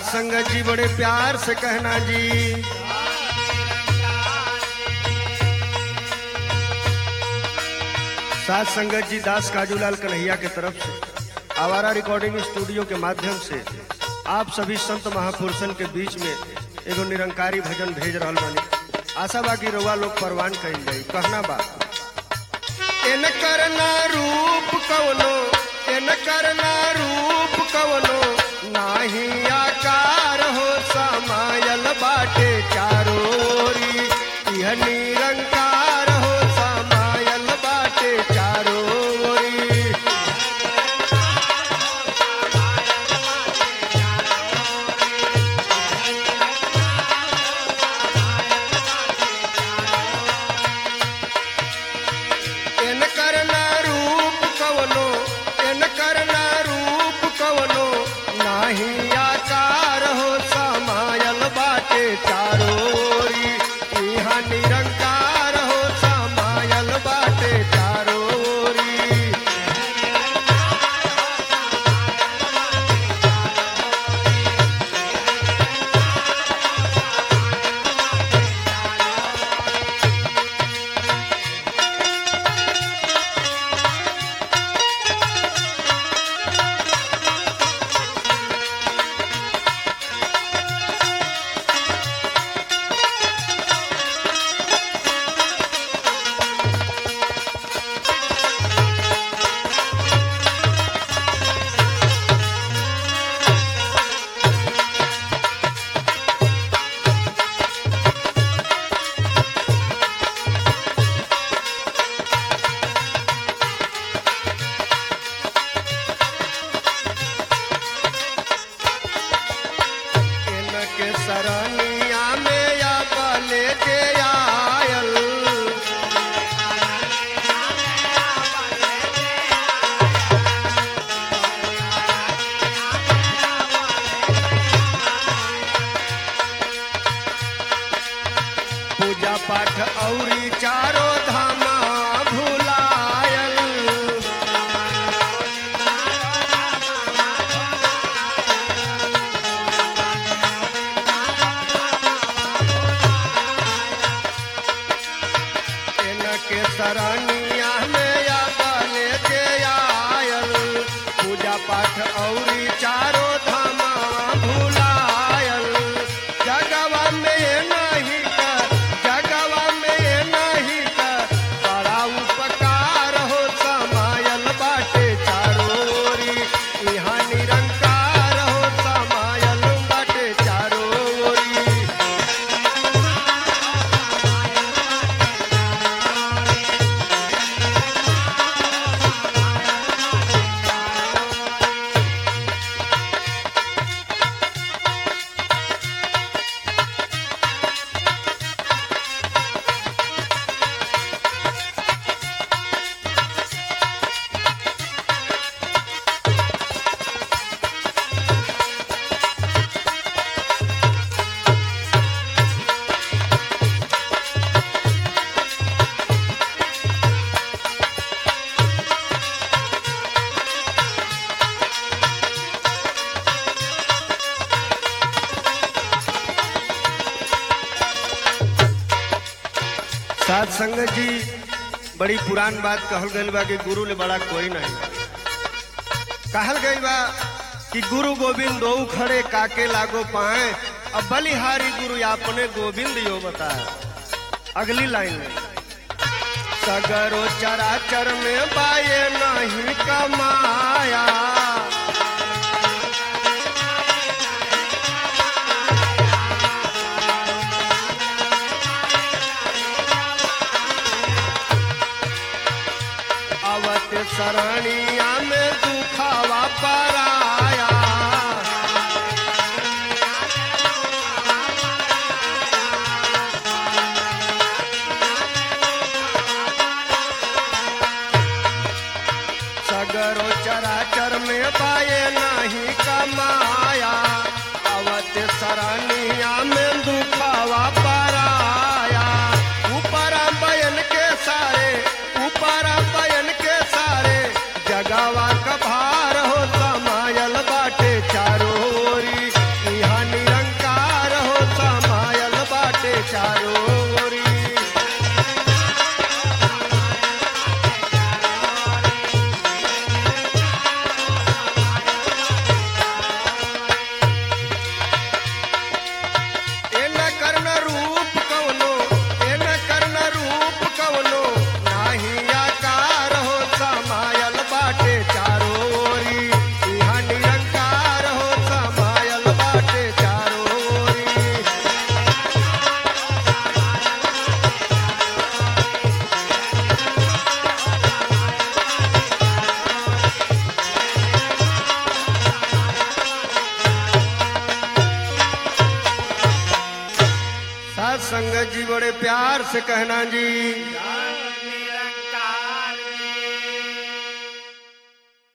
संगत जी बड़े प्यार से कहना जी साथ संगत जी दास काजूलाल कन्हैया के तरफ से आवारा रिकॉर्डिंग स्टूडियो के माध्यम से आप सभी संत महापुरुषन के बीच में एगो निरंकारी भजन भेज रहल बानी आशा बा कि रउआ लोग परवान कइल जाई कहना बा इन करना रूप कवनो इन करना रूप कवनो नाही आकार हो समायल बाटे चारोरी यह निरंकार हो समायल बाटे चारोरी इन करना रूप कवनो इन करना रूप कवनो नाही आकार हो समायल बाटे चारोरी यहाँ निरंकार हो समायल बाटे चारोरी इनके सरनिया में या बले जे आयल पूजा पाठ औरी चारो धामा भुलायल इनके सरनिया में या बले जे आयल पूजा पाठ औरी चारो धामा भुलायल जगवा में नहीं कर जगवा में नहीं कर बड़ा उपकार हो समायल बाटे चारोरी यहाँ निरंकार हो समायल बाटे चारोरी साथ संगत जी बड़ी पुरान बात कहल गई बा कि गुरु ले बड़ा कोई नहीं कहल गई बा कि गुरु गोविंद दो खड़े काके लागो पाए अब बलिहारी गुरु अपने गोविंद यो बताए अगली लाइन में सगरो चराचर में बाये नहीं कमाया अवत सरनिया में दुखावा पराया सगरो चराचर में पाए नहीं कमाया अवत सरनिया में दुखावा पराया ऊपर बयन के सारे ऊपर बयन के सारे जगावा का भार हो समायल बाटे चारोरी यहाँ जी बड़े प्यार से कहना जी